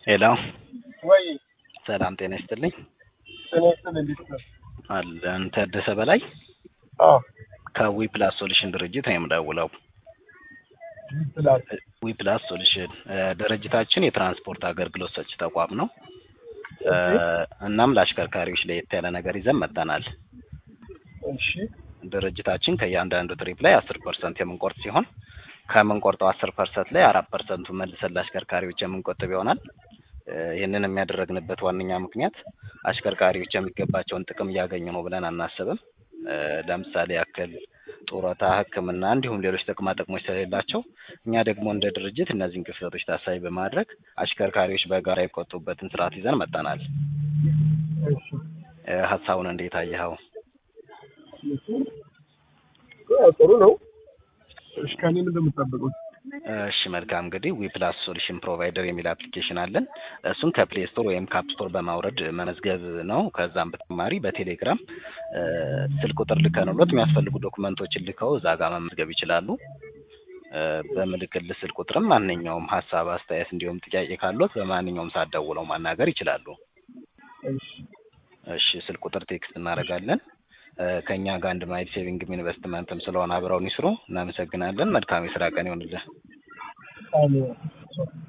ሄሎ ወይ ሰላም ጤና ይስጥልኝ። ጤና ይስጥልኝ። እንዴት ነህ? አለን ታደሰ በላይ አዎ ከዊ ፕላስ ሶሉሽን ድርጅት ነው የምደውለው። ይችላል። ዊ ፕላስ ሶሉሽን ድርጅታችን የትራንስፖርት አገልግሎት ሰጪ ተቋም ነው። እ እናም ለአሽከርካሪዎች ለየት ያለ ነገር ይዘን መጥተናል። እሺ ድርጅታችን ከእያንዳንዱ ትሪፕ ላይ አስር ፐርሰንት የምንቆርጥ ሲሆን ከምንቆርጠው አስር ፐርሰንት ላይ አራት ፐርሰንቱ መልሰን ለአሽከርካሪዎች የምንቆጥብ ይሆናል። እ ይህንን የሚያደረግንበት ዋነኛ ምክንያት አሽከርካሪዎች የሚገባቸውን ጥቅም እያገኙ ነው ብለን አናስብም። እ ለምሳሌ ያክል ጡረታ፣ ሕክምና እንዲሁም ሌሎች ጥቅማ ጥቅሞች ስለሌላቸው እኛ ደግሞ እንደ ድርጅት እነዚህን ክፍተቶች ታሳቢ በማድረግ አሽከርካሪዎች በጋራ የቆጡበትን ስርዓት ይዘን መጥተናል። እሺ እ ሀሳቡን እንዴት አየኸው? ያው ጥሩ ነው። እሺ ከእኔ ምንድን ነው የምትጠብቁት? እሺ መልካም እንግዲህ ዊ ፕላስ ሶሉሽን ፕሮቫይደር የሚል አፕሊኬሽን አለን። እሱን ከፕሌይ ስቶር ወይም ካፕ ስቶር በማውረድ መመዝገብ ነው። ከዛም በተጨማሪ በቴሌግራም እ ስልክ ቁጥር ልከንሎት የሚያስፈልጉ ዶክመንቶችን ልከው እዛ ጋር መመዝገብ ይችላሉ። እ በምልክል ስልክ ቁጥርም ማንኛውም ሀሳብ፣ አስተያየት እንዲሁም ጥያቄ ካሎት በማንኛውም ሰዓት ደውለው ማናገር ይችላሉ። እሺ እሺ ስልክ ቁጥር ቴክስት እናደርጋለን። እ ከእኛ ጋር አንድ ማይል ሴቪንግም ኢንቨስትመንትም ስለሆነ አብረውን ይስሩ። እናመሰግናለን። መልካም የስራ ቀን ይሆንልን። አሜን።